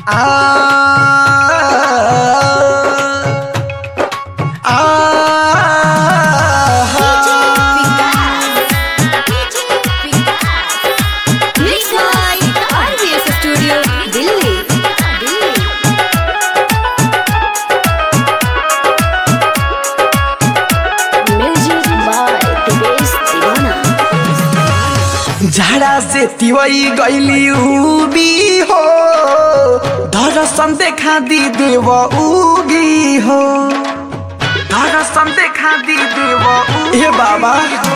Studio Delhi music by Divesh दीवाना झाड़ा से तिवई गईली उबी हो दर्शन देखा दी देव उगी हो दर्शन देखा दी देव हे बाबा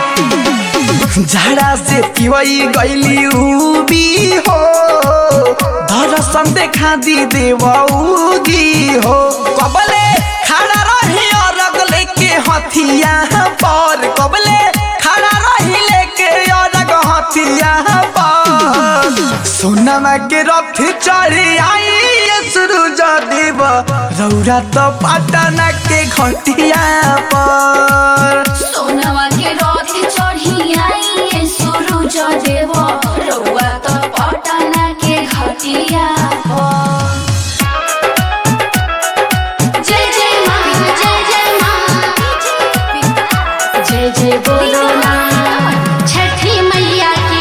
झाड़ा से तिवई गईली उबी हो दर्शन देखा दी देव उगी हो कबले खड़ा रही और लेके हथिया पर कबले खड़ा रही लेके और हथिया पर सोनमा के रथ चढ़ी आई ये सूरज देव रौरा तो पटना के घटिया पर सोनवा के रथ चढ़ी आई सूरज देव रउआ त पटना के घटिया पर। जय जय माँ जय जय माँ जय जय बोलो ना छठी मैया की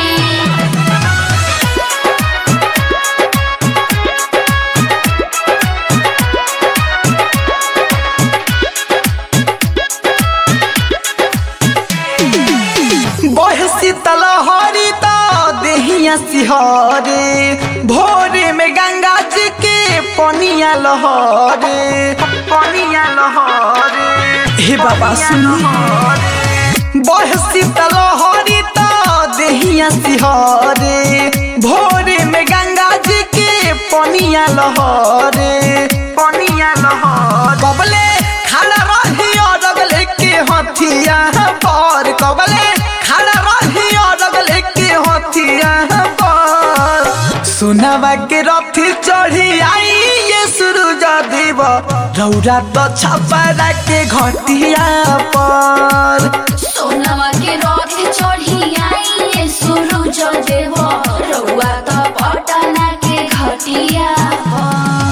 बहसी तलहरी तो देहिया सिहरे भोरे में गंगा जी के पनिया लहरे पनिया लहरे हे बाबा सुनी बहसी तलहरी तो देहिया सिहरे भोरे में गंगा जी के पनिया लहरे पनिया लहरे कबले खड़ा रही और लेके हथिया पर कबले खड़ा रही और लेके हथिया पर सोनावा के रथ चढ़ी आई ये सूरज देव रौरा तो छपरा के घटिया पर सोनवा के रथ चढ़ी आई सूरज देव रउआ त पटना के घटिया पर।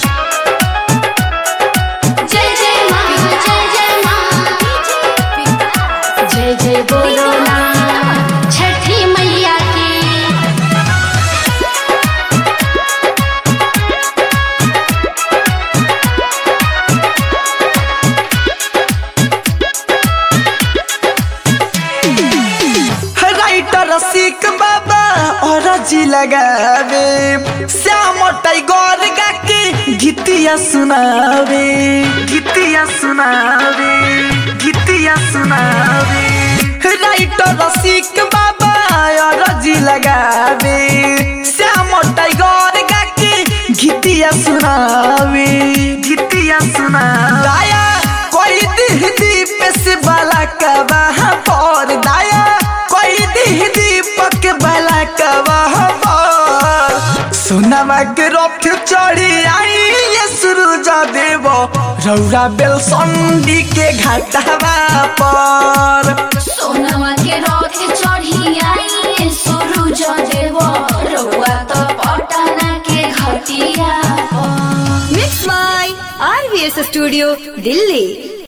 जय जय माँ जय जय माँ जय जय बोलो ना छठी मैया की राइटर सिक बाबा और जी लगावे श्याम टाइगर गा के गीतिया सुनावे गीतिया सुनावे गीतिया सुनावे राइटर सिक बाबा और जी लगावे श्याम टाइगर गा के गीतिया सुनावे गीतिया सुनावे दाया कोई दिह दीप से बाला कबा पर दाया कोई दिह दीपक बाला कबा पर सोनामा के रथ चढ़ी आई ये सूरज देव रौरा बेल संडी के घाटवा पर सोनवा के रथ चढ़ी आई सूरज देव रउआ त पटना के घटिया पर। Mix by RVS studio Delhi